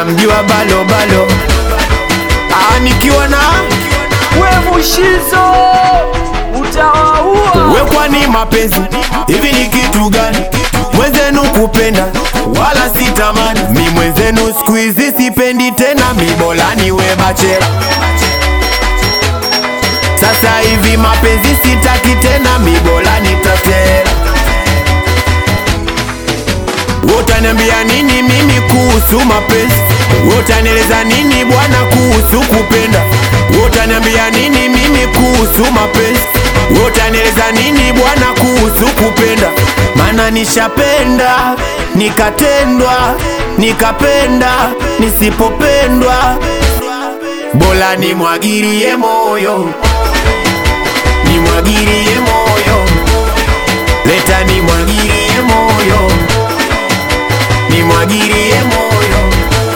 unamjua balo balo Ah, nikiwa na we Mushizo utawaua. we kwani mapenzi hivi ni kitu gani mwenzenu kupenda wala sitamani mi mwenzenu siku hizi sipendi tena mi bora niwe bachela sasa hivi mapenzi sitaki tena mi bora nitatela utaniambia nini mimi kuhusu mapenzi utanieleza nini bwana kuhusu kupenda utaniambia nini mimi kuhusu mapenzi utanieleza nini bwana kuhusu kupenda maana nishapenda nikatendwa nikapenda nisipopendwa bora nimwagirie moyo nimwagirie moyo leta nimwagirie moyo nimwagirie moyo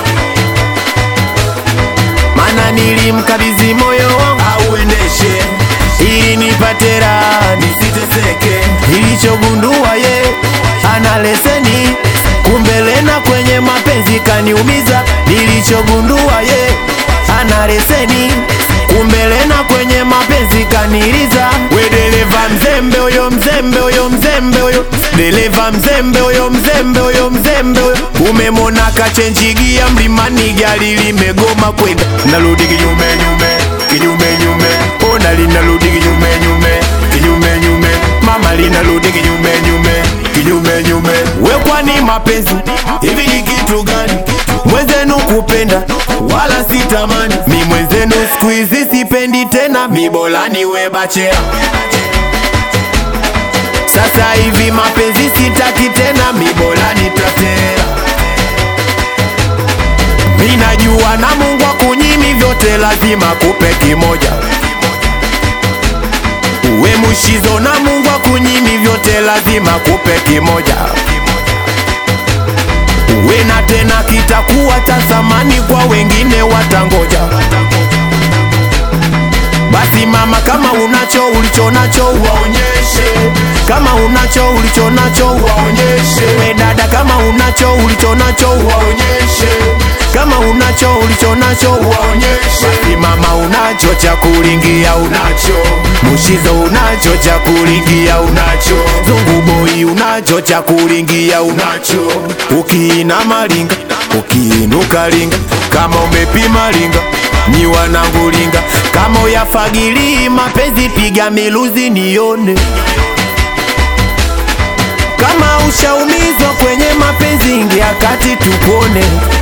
mana nilimkabidhi moyo wangu auendeshe ili nipate raha nisiteseke ilichogundua ye ana leseni kumbe lena kwenye mapenzi kaniumiza nilichogundua ye ana leseni kumbe lena kwenye mapenzi kaniliza we dereva mzembe huyo mzembe huyo mzembe huyo dereva mzembe huyo mzembe huyo mzembe huyo umemona kachenjigia mlimani gari limegoma kwenda narudi kinyume nyume kinyume nyume ona linarudi kinyume nyume kinyume nyume mama linarudi kinyume nyume kinyume nyume we kwani mapenzi hivi ni kitu gani mwenzenu kupenda wala sitamani mi mwenzenu siku hizi sipendi tena mi bora niwe bachela sasa hivi mapenzi sitaki tena mi bora nitatela mi najua na mungu akunyimi vyote lazima kupe kimoja uwe mushizo na mungu akunyimi vyote lazima kupe kimoja uwe na tena kitakuwa cha thamani kwa wengine watangoja basi mama kama unacho ulicho nacho waonyeshe kama unacho ulicho nacho waonyeshe we dada kama unacho ulicho nacho waonyeshe kama unacho ulicho nacho waonyeshe basi mama unacho cha kulingia unacho mushizo unacho cha kulingia unacho zungu boy unacho cha kulingia unacho ukiina malinga ukiinuka linga kama umepima linga ni wanangu linga kama uyafagili mapenzi piga miluzi nione kama ushaumizwa kwenye mapenzi ingia kati tupone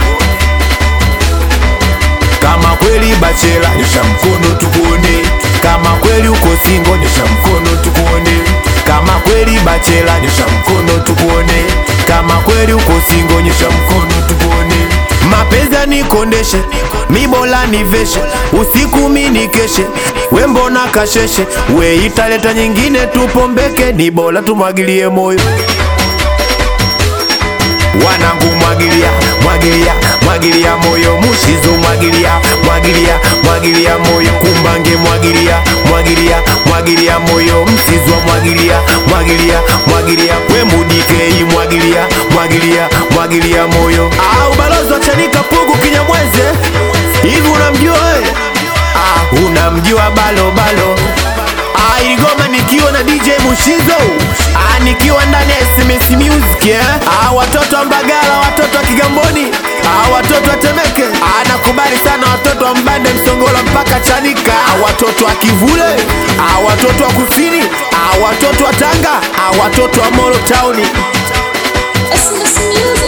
kama kweli bachela nyosha mkono tukuone kama kweli uko singo nyosha mkono tukuone kama kweli bachela nyosha mkono tukuone kama kweli uko singo nyosha mkono tukuone mapenzi anikondeshe mi bora niveshe usiku mi nikeshe we mbona kasheshe we italeta nyingine tupombeke ni bora tumwagilie moyo wanangu mwagilia mwagilia mwagilia moyo mushizo mwagilia mwagilia mwagilia moyo kumbange mwagilia mwagilia mwagilia moyo msizwa mwagilia mwagilia mwagilia we mudikei mwagilia mwagilia mwagilia moyo au balozi wachanika pugu kinyamweze hivi unamjua we ah, unamjua balo balo Ah, ili goma nikiwa na DJ Mushizo ah, nikiwa ndani ya SMS Music eh? ah, watoto wa Mbagala, watoto wa Kigamboni ah, watoto wa Temeke ah, nakubali sana watoto wa Mbande, Msongola mpaka Chanika ah, watoto wa Kivule ah, watoto wa Kusini ah, watoto wa Tanga ah, watoto wa Molo Town It's this music.